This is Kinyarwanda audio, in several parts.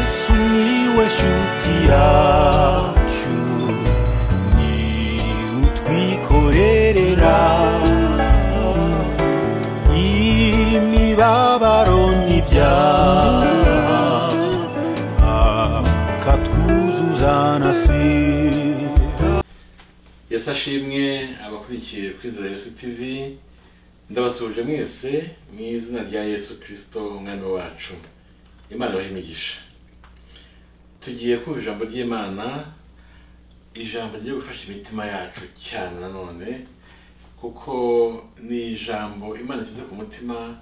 sumiłeś utiaciu ni utwikorerera imibabaro n'ibyaha akatwuzuza na sida yesi ashimwe abakurikiye kwizera yesu tv ndabasuhuje mwese mu izina rya yesu kirisito umwami wacu imana ibahe imigisha tugiye kumva ijambo ry'imana ijambo rigiye gufasha imitima yacu cyane nanone kuko ni ijambo imana ishyize ku mutima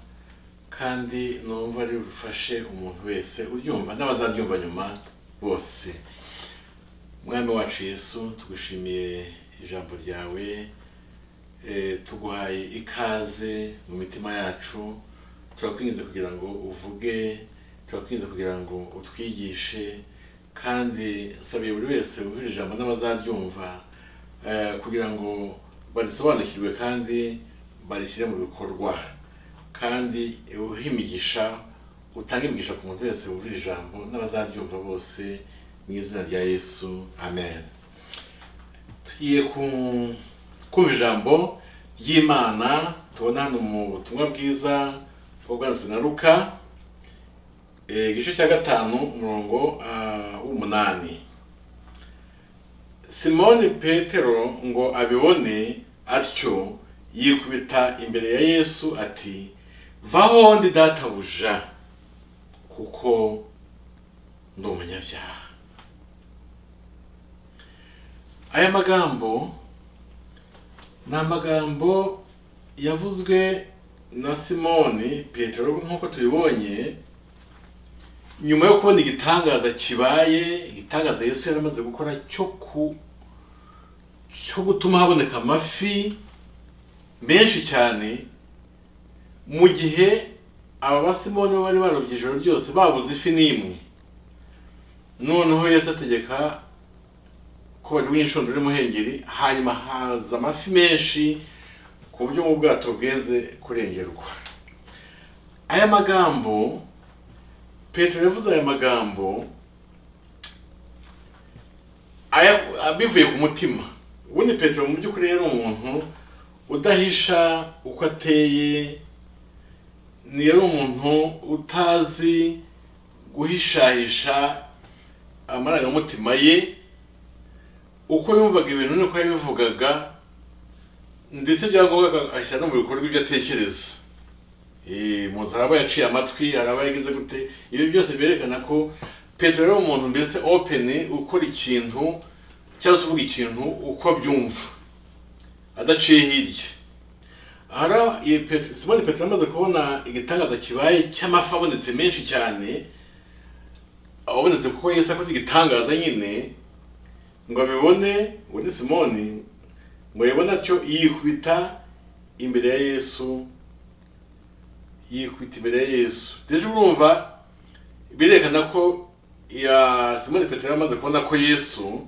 kandi numva rifashe umuntu wese uryumva n'abazaryumva nyuma bose mwami wacu yesu tugushimiye ijambo ryawe Eh, tuguhaye ikaze mu mitima yacu turakwinginze kugira ngo uvuge turakwinginze kugira ngo utwigishe kandi nsabiye buri wese wumvira ijambo n'abazaryumva eh, kugira ngo barisobanukirwe kandi barishyire mu bikorwa kandi uhe imigisha utange imigisha ku muntu wese wumvira ijambo n'abazaryumva bose mu izina rya yesu amen tugiye ku- kumva ijambo ry'imana tubona hano mu butumwa bwiza bwo bwanditswe na luka eh, igice cya gatanu umurongo ah, w'umunani simoni petero ngo abibone atyo yikubita imbere ya yesu ati vaho ndi databuja kuko ndi umunyabyaha aya magambo ni amagambo yavuzwe na simoni petero nk'uko tubibonye nyuma yo kubona igitangaza kibaye igitangaza yesu yari amaze gukora cyo ku cyo gutuma haboneka amafi menshi cyane mu gihe aba basimoni bo bari barobye ijoro ryose babuze ifi n'imwe noneho yesu ategeka ko bajugunya inshundura y'umuhengeri hanyuma haza amafi menshi ku buryo mu bwato bwenze kurengerwa aya magambo petero yavuze aya magambo aya- bivuye ku mutima ubundi petero mu by'ukuri yari umuntu udahisha uko ateye ni yari umuntu utazi guhishahisha amarangamutima ye uko yumvaga ibintu niko yabivugaga ndetse byangombwa agashyira no mu bikorwa ibyo atekereza Eh, muzi hari aba yaciye amatwi hari aba yagize gute ibi byose byerekana ko petero yari umuntu mbese open ukora ikintu cyangwa se uvuga ikintu uko abyumva adaciye hirya ahari iyi Petero- simoni petero amaze kubona igitangaza kibaye cy'amafi abonetse menshi cyane abonetse kuko yesu akoze igitangaza nyine ngo abibone uwo ni simoni ngo yabone atyo yikubita imbere ya yesu yikubita imbere ya yesu rero urumva birerekana ko ya simoni petero yari amaze kubona ko yesu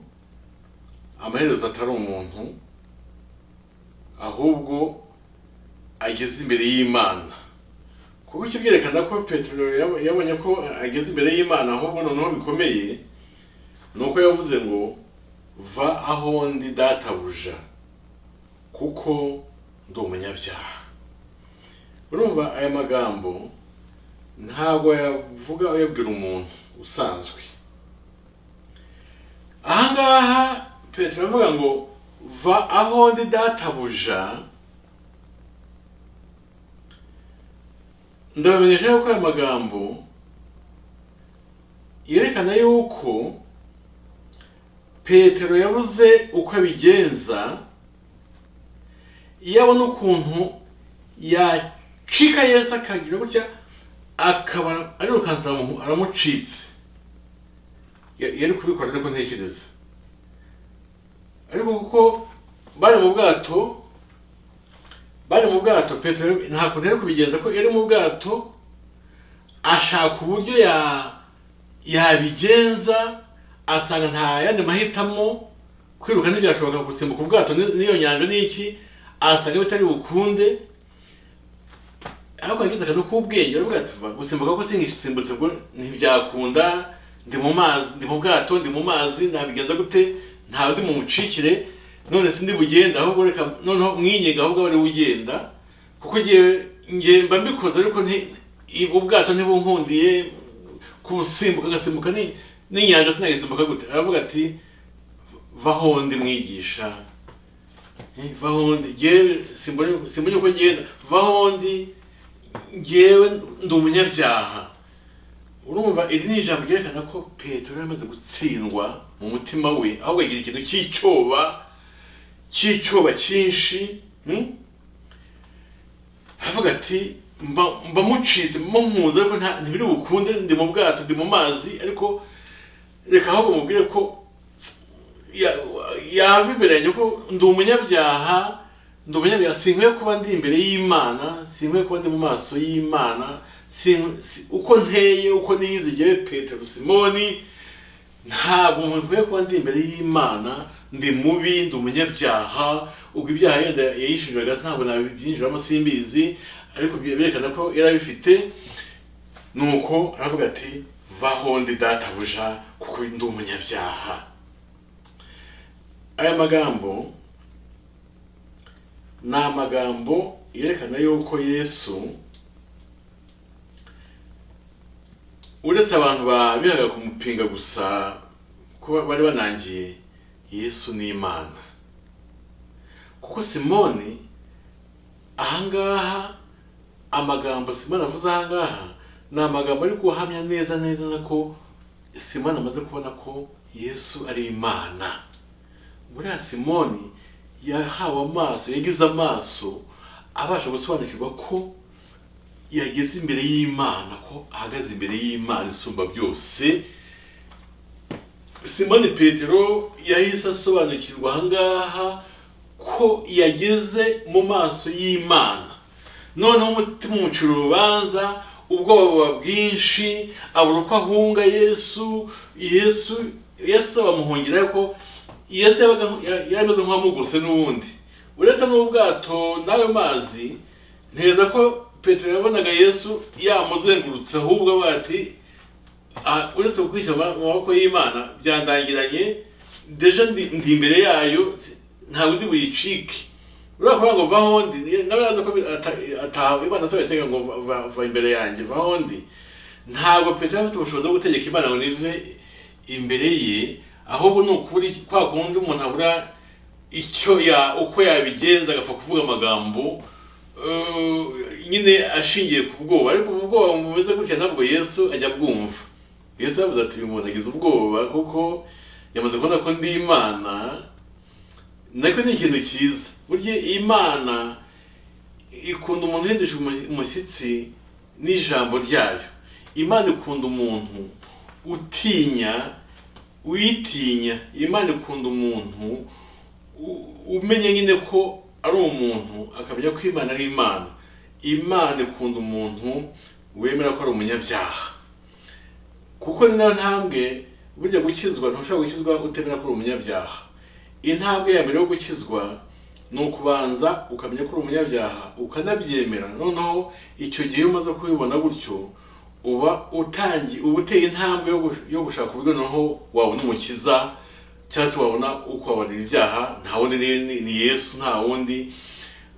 amaherezo atari umuntu ahubwo ageze imbere y'imana kuko icyo byerekana ko petero yab- yabonye ko ageze imbere y'imana ahubwo noneho bikomeye ni uko yavuze ngo va aho ndi databuja kuko ndi umunyabyaha urumva aya magambo ntabwo yavuga uyabwira umuntu usanzwe ahangaha petero avuga ngo va aho ndi databuja ndabamenyesha yuko aya magambo yerekana yuko petero yabuze uko abigenza iyo abona ukuntu yacika yesu akagira gutya akaba arirukansa aramu- aramucitse Ya- yari kubikora ariko ntekereza ariko kuko bari mu bwato bari mu bwato petero nta kuntu yari kubigenza ko yari mu bwato ashaka uburyo ya yabigenza asanga nta yandi mahitamo kwiruka ntibyashoboka gusimbuka ubwato ni- n'iyo nyanja ni iki asanga bitari bukunde ariko yagize akantu k'ubwenge aravuga ati "Va, gusimbuka ko sinisimbutse ngo ntibyakunda ndi mu mazi ndi mu bwato ndi mu mazi nabigenza gute ntawe ndi mu mucikire none sindi bugenda ahubwo reka noneho mwinyenga ahubwo aba ari ugenda kuko ngewe ngewe mba mbikoze ariko nti ibu bwato ntibunkundiye kusimbuka agasimbuka ni n'inyanja sinagisimbuka gute aravuga ati vahondi mwigisha Eh, vahondi ngewe simbona simbona uko ngenda vahondi ngewe ndi umunyabyaha urumva iri ni ijambo ryerekana ko petero yari amaze gutsindwa mu mutima we ahubwo agira ikintu cy'icyoba cy'icyoba cyinshi hmm? aravuga ati mba mba mucitse mba nkunze ariko nta- ntibiri bukunde ndi mu bwato ndi mu mazi ariko reka ahubwo mubwire ko ya- yava imbere yanjye ko ndi umunyabyaha ndi umunyabyaha sinkwiye kuba ndi imbere y'imana sinkwiye kuba ndi mu maso y'imana sin- si- uko nteye uko niyizigere petero simoni ntabwo nkwiye kuba ndi imbere y'imana ndi mubi ndi umunyabyaha ubwo ibyaha yenda yayishinjuraga ntabwo nabyinjiramo simbizi ariko bye- berekana ko yari abifite nuko aravuga ati vaho ndi databuja kuko ndi umunyabyaha aya magambo ni amagambo yerekana yuko yesu uretse abantu babihaga kumupinga gusa ko bari banangiye yesu ni imana kuko simoni ahangaha amagambo simoni avuze ahangaha ni amagambo ari guhamya neza neza ko simoni amaze kubona ko yesu ari imana buriya simoni yahawe amaso yagize amaso abasha gusobanukirwa ko yageze imbere y'imana ko ahagaze imbere y'imana isumba byose simoni petero yahise asobanukirwa ahangaha ko yageze mu maso y'imana noneho umutima umucira urubanza ubwoba buba bwinshi abura uko ahunga yesu yesu yesu bamuhungira ariko yesu yabaga yari ameze nk'uwamugose n'ubundi uretse n'ubwato n'ayo mazi nteza ko petero yabonaga yesu yamuzengurutse ahubwo avuga ati Ah, uretse kukwishyira mu maboko y'imana byandangiranye deja ndi ndi imbere yayo si- ntabwo ndi buyicike urabona kuvuga ngo vaho ndi ni- nawe yaza ko bi- ata- ataha imana asaba iteka ngo va- va- va imbere yanjye vaho ndi ntabwo petero afite ubushobozi bwo gutegeka imana ngo nive imbere ye ahubwo ni ukuri kwa kundi umuntu abura icyo ya uko yabigenza agapfa kuvuga amagambo eh, nyine ashingiye ku bwoba ariko ubu bwoba bumeze gutya ntabwo yesu ajya abwumva yesu yavuze ati uyu muntu agize ubwoba kuko yamaze kubona ko ndi imana nako ni ikintu cyiza burya imana ikunda umuntu uhendesha umu- umushyitsi n'ijambo ryayo imana ikunda umuntu utinya uyitinya imana ikunda umuntu u- umenye nyine ko ari umuntu akamenya ko imana ari imana imana ikunda umuntu wemera ko ari umunyabyaha kuko ni nayo ntambwe burya gukizwa ntushobora gukizwa utemera ko uri umunyabyaha intambwe ya mbere yo gukizwa ni ukubanza ukamenya ko uri umunyabyaha ukanabyemera noneho icyo gihe iyo umaze kubibona gutyo uba utangiye uba uteye intambwe yo gush- yo gushaka uburyo noneho wabona umukiza cyangwa se wabona ukababarira ibyaha nta wundi ni, ni, ni yesu nta wundi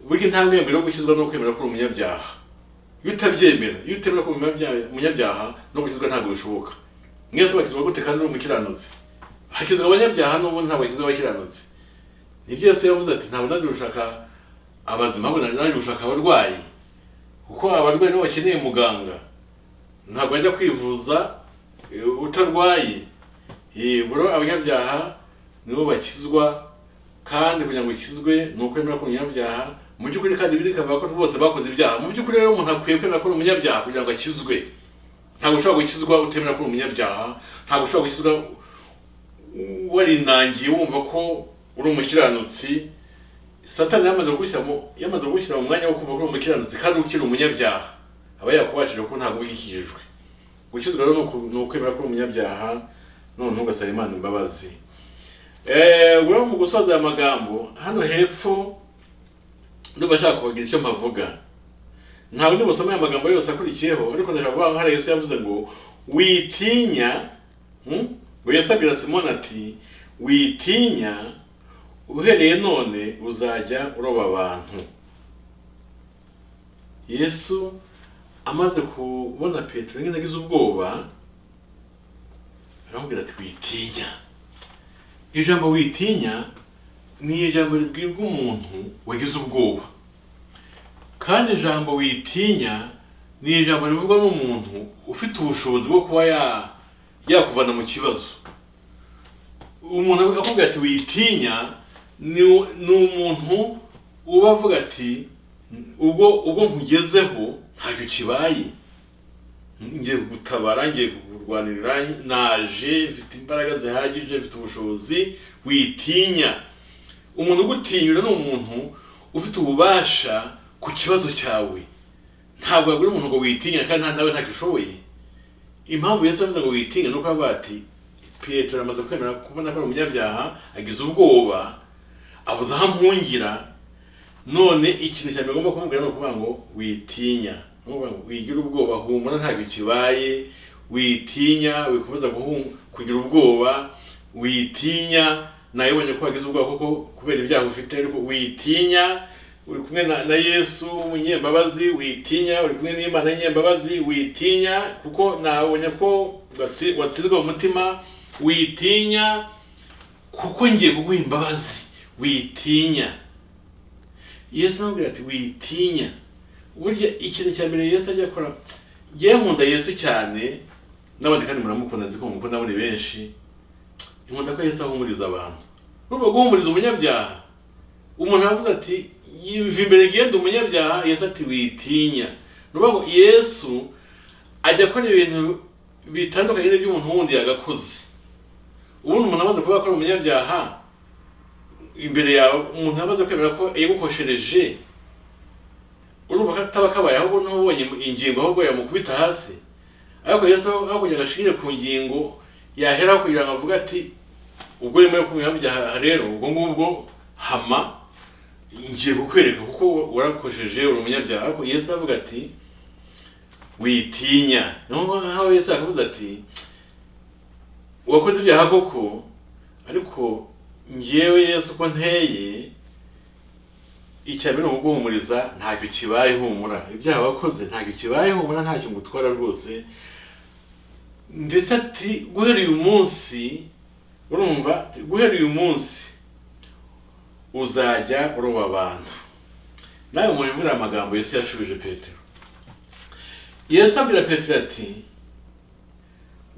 burya intambwe ya mbere yo gukizwa ni ukwemera ko uri umunyabyaha iyo utabyemera iyo utemera ko uri umunyabyaha- umunyabyaha no gukizwa ntabwo bishoboka mwese bakizwa gute kandi uri umukiranutsi hakizwa abanyabyaha n'ubundi ntabwo hakizwa abakiranutsi nibyo yesu yavuze ati ntabwo naje gushaka abazima ahubwo naje gushaka abarwayi kuko abarwayi nibo bakeneye muganga ntabwo wajya kwivuza eh, utarwaye yibura abanyabyaha nibo bakizwa kandi kugira ngo ukizwe ni ukwemera ko uri umunyabyaha mu by'ukuri kandi biri bikavuga ko bose bakoze ibyaha mu by'ukuri rero umuntu akwiye kwemera ko uri umunyabyaha kugira ngo akizwe ntabwo ushobora gukizwa utemera ko uri umunyabyaha ntabwo ushobora gukizwa warinangiye wumva ko uri umukiranutsi satani yamaze kugushyira mu yamaze kugushyira mu mwanya wo kumva ko uri umukiranutsi kandi ukiri umunyabyaha aba yakubashije ko ntabwo ubikijwe gukizwa rero ni uku- ni ukwemera ko uri umunyabyaha noneho ugasaba imana imbabazi ubwo mu gusoza aya magambo hano hepfo ndumva nshaka kubagira icyo mpavuga ntabwo ndi busome aya magambo yose akurikiyeho ariko ndashaka kuvuga ngo hari Yesu yavuze ngo witinya Hmm? ngo yesu abwira simoni ati witinya uhereye none uzajya uroba abantu yesu amaze kubona petero nyine agize ubwoba aramubwira ati witinya ijambo witinya ni ijambo ribwirwa umuntu wagize ubwoba kandi ijambo witinya ni ijambo rivugwa n'umuntu ufite ubushobozi bwo kuba ya- yakuvana mu kibazo umuntu akubwira ati witinya ni u- ni umuntu uba avuga ati ubwo ubwo nkugezeho ntacyo kibaye ngiye gutabara ngiye kurwanirira naje mfite imbaraga zihagije mfite ubushobozi witinya umuntu ugutinyura ni umuntu ufite ububasha ku kibazo cyawe ntabwo yabwira umuntu ngo witinya kandi nta- nawe ntacyo ushoboye impamvu yesu yavuze ngo witinya ni uko avuga ati petero amaze kwemera kubona ko ari umunyabyaha agize ubwoba abuze aho ampungira none ikintu cyane agomba kumubwira ni ukuvuga ngo witinya Ni ukuvuga ngo wigira ubwoba humura ntabwo kibaye witinya wikomeza guhu- kugira ubwoba witinya nawe ubonye ko wagize ubwoba kuko kubera ibyaha ufite ariko witinya uri kumwe na, na yesu w'umunyembabazi witinya uri kumwe n'imana y'imbabazi witinya kuko nawe ubonye ko watsi- watsindwa mu mutima witinya kuko ngiye kuguha imbabazi witinya yesu amubwira ati witinya burya ikintu cya mbere yesu ajya akora ngewe nkunda yesu cyane n'abandi kandi muramukunda nzi ko mukunda muri benshi nkunda ko yesu ahumuriza abantu urumva guhumuriza umunyabyaha umuntu aravuze ati yumva imbere ngende umunyabyaha yesu ati witinya ni ukuvuga ngo yesu ajya akora ibintu bitandukanye n'iby'umuntu wundi yagakoze ubundi umuntu amaze kuvuga ko ari umunyabyaha imbere yawe umuntu yamaze kwemera ko yagukoshereje urumva ko ataba kabaye ahubwo n'ubonye ingingo ahubwo yamukubita hasi ariko yesu aho aho kugira ngo ashire ku ngingo yaheraho kugira ngo avuge ati ubwo yemewe kumwihambya rero ubwo ngubwo hama ngiye kukwereka kuko warakojeje uri umunyabyaha ariko yesu aravuga ati witinya niho ngaho yesu yavuze ati wakoze ibyaha koko ariko ngewe yesu uko nteye icya mbere ni ukuguhumuriza ntacyo kibaye humura ibyaha wakoze ntacyo kibaye humura ntacyo ngutwara rwose ndetse ati guhera uyu munsi urumva ati, guhera uyu munsi uzajya uroba abantu nawe mu imvura amagambo yesu yashubije petero yesu abwira petero ati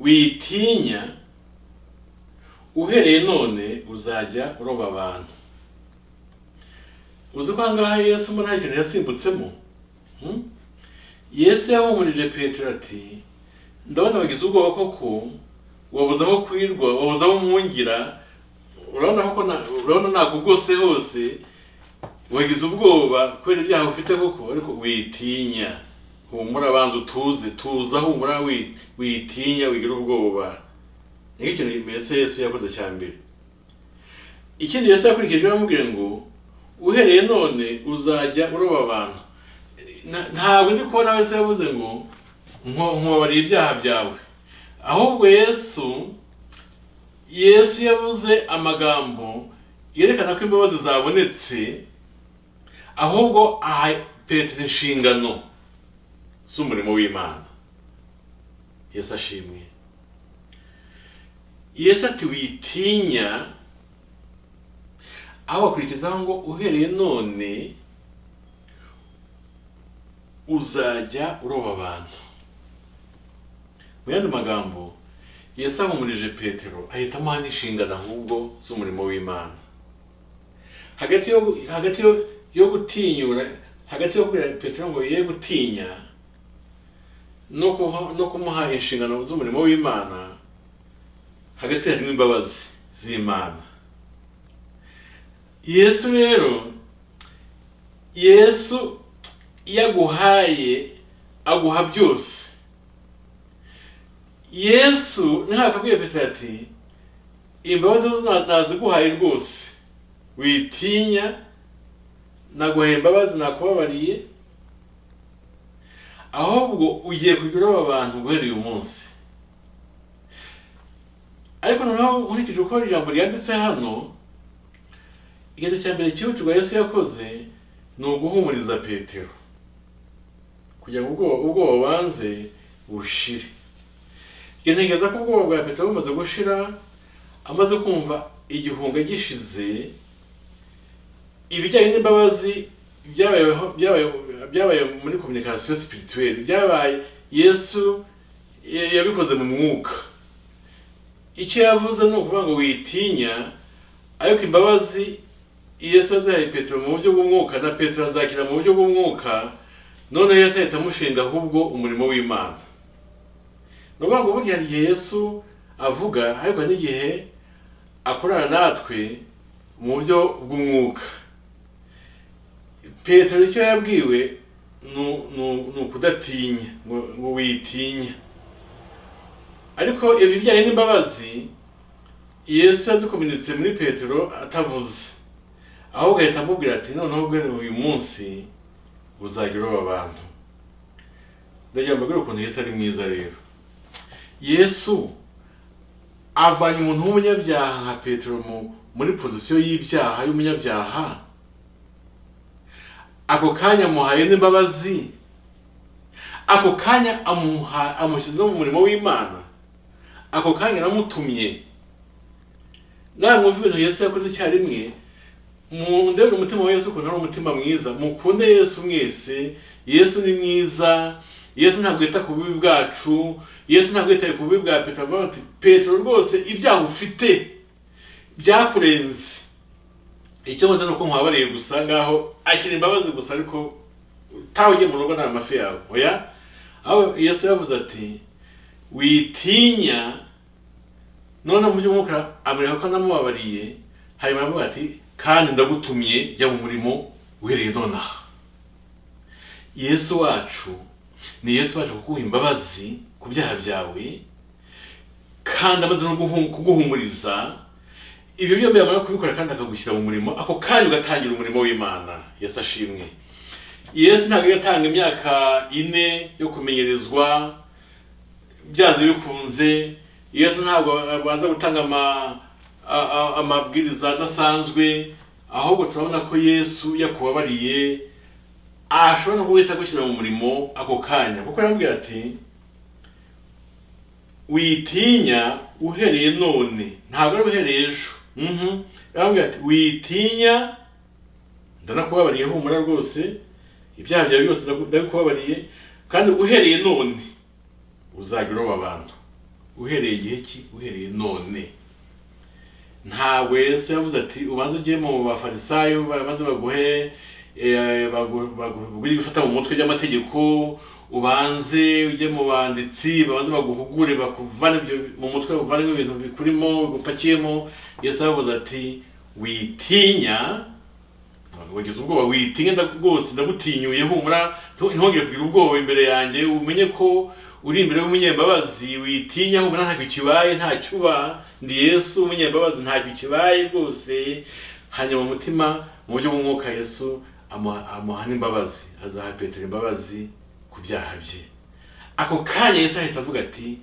witinya uhereye none uzajya uroba abantu uzi ko ahangaha yesu mo nta kintu yasimbutsemo Hmm? yesu yahumurije petero ati ndabona wagize ubwoba koko wabuze aho kwirwa wabuze aho mwungira urabona koko na- urabona nakugose hose wagize ubwoba kubera ibyaha ufite koko ariko witinya humura banza utuze tuza humura wi- witinya wigira ubwoba nicyo kintu mbese yesu yakoze cya mbere ikindi yesu yakurikije aramubwira ngo uhereye none uzajya uroba abantu Na- ntabwo ndi kubona wese yavuze ngo "Nko- nkubabarira ibyaha byawe ahubwo yesu yesu yavuze amagambo yerekana ko imbabazi zabonetse ahubwo aha petero inshingano z'umurimo w'imana yesu ashimwe yesu ati witinya aho bakurikizaho ngo uhereye none uzajya uroba abantu mu yandi magambo yesu ahumurije petero ahitamo hano inshingano ahubwo z'umurimo w'imana hagati yo hagati yo, yo gutinyura hagati yo kubwira petero ngo ye gutinya no kuha- no kumuha inshingano z'umurimo w'imana hagati harimo imbabazi z'imana yesu rero yesu iyo aguhaye aguha byose yesu ntihakabwiye petero ati imbabazi zo nta- naziguhaye rwose witinya naguhaye imbabazi nakubabariye ahubwo ugiye kugira aba bantu guhera uyu munsi ariko noneho nkurikije uko ijambo ryanditse hano ikintu cya mbere cyihutirwa yesu yakoze ni uguhumuriza petero kugira ngo ubwoba ubwoba banze bushire ntekereza ko ubwoba bwa petero bumaze gushira amaze kumva igihunga gishize ibijyanye n'imbabazi byabayeho byabaye- byabaye muri kominikasiyo sipirituweri byabaye yesu ya- yabikoze mu mwuka icyo yavuze ni ukuvuga ngo witinya ariko imbabazi yesu azahaye petero mu buryo bw'umwuka na petero azakira mu buryo bw'umwuka noneho yesu ahita amushinga ahubwo umurimo w'imana ni ukuvuga ngo burya hari igihe yesu avuga ariko hari n'igihe akorana natwe mu buryo bw'umwuka petero icyo yabwiwe ni- ni ni ukudatinya ngo ngo witinya ariko ibijyanye n'imbabazi yesu yazikominitse muri petero atavuze ahubwo ahita amubwira ati noneho guhera uyu munsi uzagira aba bantu ndagira ngo mbabwire ukuntu yesu ari mwiza rero yesu avanye umuntu w'umunyabyaha nka petero mu- muri pozisiyo y'ibyaha y'umunyabyaha ako kanya amuhaye n'imbabazi ako kanya amuha- amushyize mu murimo w'imana ako kanya aramutumye namwe mwumva ibintu yesu yakoze icyarimwe mundebere umutima wa yesu ukuntu ari umutima mwiza mukunde yesu mwese yesu ni mwiza yesu ntabwo yita ku bubi bwacu yesu ntabwo yitaye ku bubi bwa petero avuga ati petero rwose ibyaha ufite byakurenze icyo nkoze ni uko nkwabariye gusa ngaho akira imbabazi gusa ariko utaha ugiye mu rugo nta mafi yawe oya aho yesu yavuze ati witinya none mu by'umwuka amwereka ko namubabariye hanyuma aravuga ati kandi ndagutumye jya mu murimo uhereye nonaha yesu wacu ni yesu wacu kuguha imbabazi ku byaha byawe kandi amaze no guhu- kuguhumuriza ibyo byombi yamara kubikora kandi akagushyira mu murimo ako kanya ugatangira umurimo w'imana yesu ashimwe yesu ntabwo yatanga imyaka ine yo kumenyerezwa byanze bikunze yesu ntabwo abanza gutanga ama- a- a- amabwiriza adasanzwe ahubwo turabona ko yesu yakubabariye ashobora no guhita agushyira mu murimo ako kanya kuko yarambwira ati witinya uhereye none ntabwo ari uhereye ejo Mhm. yarambwira ati witinya ndanakubabariye humura rwose ibyaha byawe byose ndagu- ndabikubabariye kandi uhereye none uzajya uroba abantu uhereye igihe ki uhereye none ntabwo yesu yavuze ati ubanze ugiye mu bafarisayo maze baguhe eh, bagu- baguhe ibifata mu mutwe by'amategeko ubanze ujye mu banditsi babanze baguhugure bakuvane ibyo mu mutwe bakuvanemo ibintu bikurimo bigupakiyemo yesu yavuze ati witinya wagize ubwoba witinya nda- rwose ndagutinyuye humura ntu- ntihongere kugira ubwoba imbere yanjye umenye ko uri imbere y'umunyembabazi witinya humura ntacyo kibaye ntacyo uba ndi yesu umunyembabazi ntacyo kibaye rwose hanyuma mu mutima mu buryo bw'umwuka yesu amuha amuha n'imbabazi azaha petero imbabazi ku byaha bye ako kanya yesu ahita avuga ati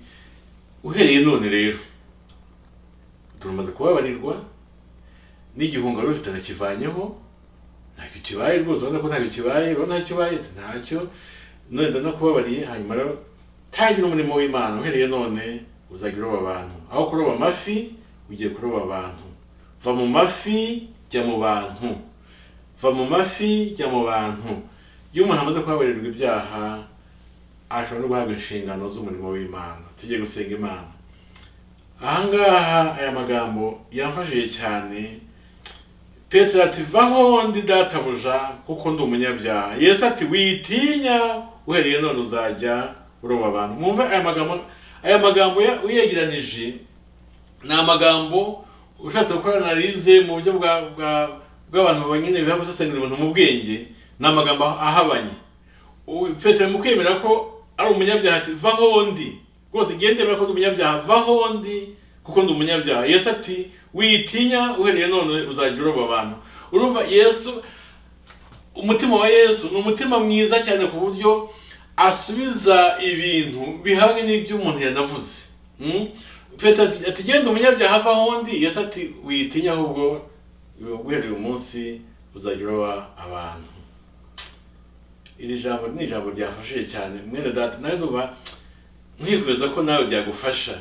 uhereye none rero tumaze kubabarirwa n'igihunga wari ufite ntakivanyeho ntacyo kibaye rwose urabona ko ntacyo kibaye urabona ntacyo kibaye Ati, ntacyo none ndanakubabariye hanyuma rero tangira umurimo w'imana uhereye none uzajya uroba abantu aho kuroba amafi ugiye kuroba abantu va mu mafi jya mu bantu va mu mafi jya mu bantu iyo umuntu amaze kubabarirwa ibyaha ashobora no guhabwa inshingano z'umurimo w'imana tugiye gusenga imana ahangaha aya magambo yamfashije cyane petero ati vaho ndi databuja kuko ndi umunyabyaha yesu ati witinya uhereye none uzajya uroba abantu mwumve aya magambo aya magambo ya- uyegeranije ni amagambo ushatse gukora analize mu buryo bwa bwa bw'abantu bonyine biha gusesengura ibintu mu bwenge ni amagambo ahabanye Ubu petero mu kwemera ko ari umunyabyaha ati vaho ndi rwose ngende ko ndi umunyabyaha vaho ndi kuko ndi umunyabyaha yesu ati witinya uhereye none uzajya uroba abantu urumva yesu umutima wa yesu ni umutima mwiza cyane ku buryo asubiza ibintu bihabwe n'ibyo umuntu yanavuze Mm? petero ati ati genda umunyabyaha ava aho ndi yesu ati witinya ahubwo guhera uyu munsi uzajya uroba abantu iri jambo ni ijambo ryafashije cyane mwene data nawe ndumva nkwifuza ko nawe ryagufasha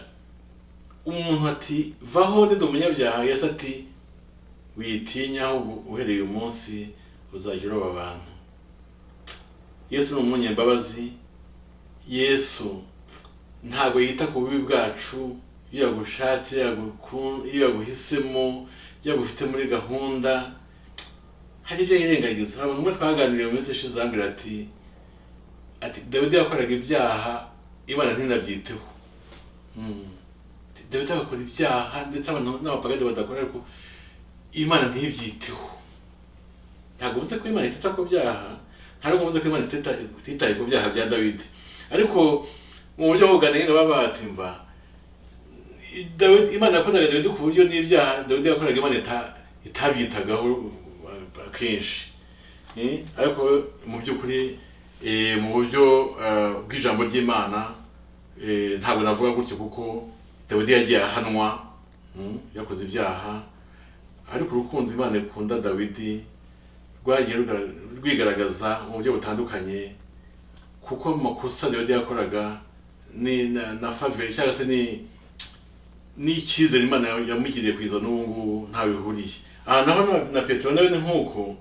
umuntu ati vaho ndi umunyabyaha yesu ati witinya ahubwo uhereye uyu munsi uzajya uroba abantu yesu ni umunyembabazi yesu ntabwo yita ku bubi bwacu iyo yagushatse yaguku- iyo yaguhisemo iyo yagufite muri gahunda hari ibyo yirengagiza hari umwe twaganiriye mu minsi ishize arambwira ati ati dawidi yakoraga ibyaha imana ntinabyiteho Mm. Ati, dawidi agakora ibyaha ndetse abantu n'abapagade badakora ariko imana ntibyiteho ntabwo uvuze ko imana itita ku byaha ntabwo uvuze ko imana itita- ititaye ku byaha bya dawidi ariko mu buryo bw'uganira baba batimba Dawidi imana yakoraga dawidi ku buryo n'ibyaha dawidi yakoraga imana ita- itabyitagaho uh, kenshi Eh, ariko mu by'ukuri eh, mu buryo uh, bw'ijambo ry'imana eh, ntabwo navuga gutyo kuko dawidi yagiye ahanwa mm, yakoze ibyaha ariko urukundo imana ikunda dawidi rwagiye ruga- rwigaragaza mu buryo butandukanye kuko amakosa dawidi yakoraga ni na, na faveri cyangwa se ni n'icyizere imana ya- yamugiriye kwiza n'ubu ngubu ntawe bihuriye aha naho na- na petero nawe ni nk'uko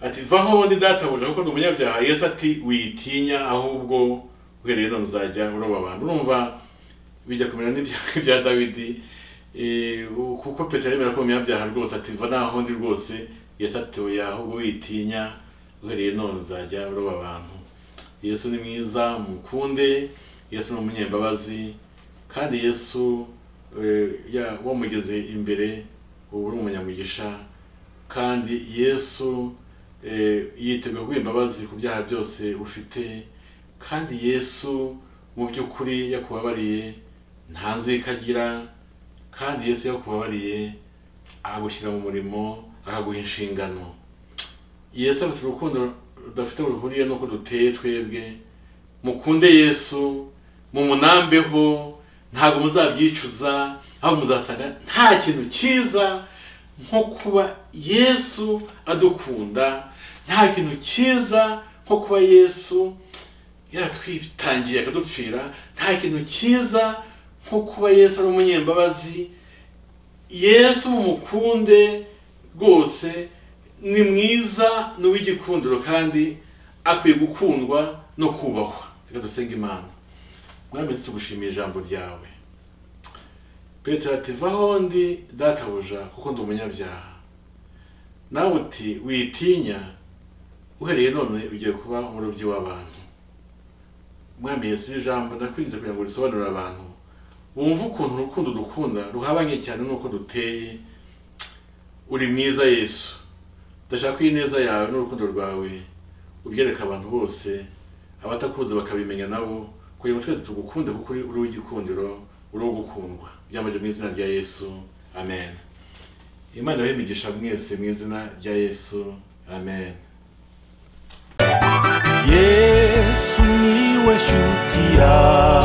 ati vaho ndi databuja kuko ndi umunyabyaha yesu ati witinya ahubwo uhereye none uzajya uroba abantu urumva bijya kumera n'ibya bya dawidi eh, kuko petero yemera ko umunyabyaha rwose ati va naho ndi rwose yesu ati oya ahubwo witinya uhereye none uzajya uroba abantu yesu ni mwiza mukunde yesu ni umunyembabazi kandi yesu eh, ya- wamugeze imbere ubu uri umunyamugisha kandi yesu eh, yiteguye guha imbabazi ku byaha byose ufite kandi yesu mu by'ukuri yakubabariye nta nzika agira kandi yesu yakubabariye agushyira mu murimo akaguha inshingano yesu afite urukundo rudafite aho ruhuriye n'uko duteye twebwe mukunde yesu mumunambeho ntabwo muzabyicuza ahubwo muzasanga nta kintu cyiza nko kuba yesu adukunda nta kintu cyiza nko kuba yesu yaratwitangiye akadupfira nta kintu cyiza nko kuba yesu ari umunyembabazi yesu mukunde rwose ni mwiza ni uw'igikundiro kandi akwiye gukundwa no kubahwa reka dusenge imana mwami yesu tugushimiye ijambo ryawe petero ati vaho ndi databuja kuko ndi umunyabyaha nawe uti witinya uhereye none ugiye kuba umurobyi w'abantu mwami yesu iri jambo ndakwinze kugira ngo risobanurire abantu wumva ukuntu urukundo dukunda ruhabanye cyane n'uko duteye uri mwiza yesu ndashaka ko ineza yawe n'urukundo rwawe ubyereka abantu bose abatakuzi bakabimenya nabo kugira ngo twese tugukunde kuko uri uri uw'igikundiro uri uwo gukundwa byambaje mu izina rya yesu amen imana ibahe imigisha mwese mu izina rya yesu amen yesu niwe shuti yawe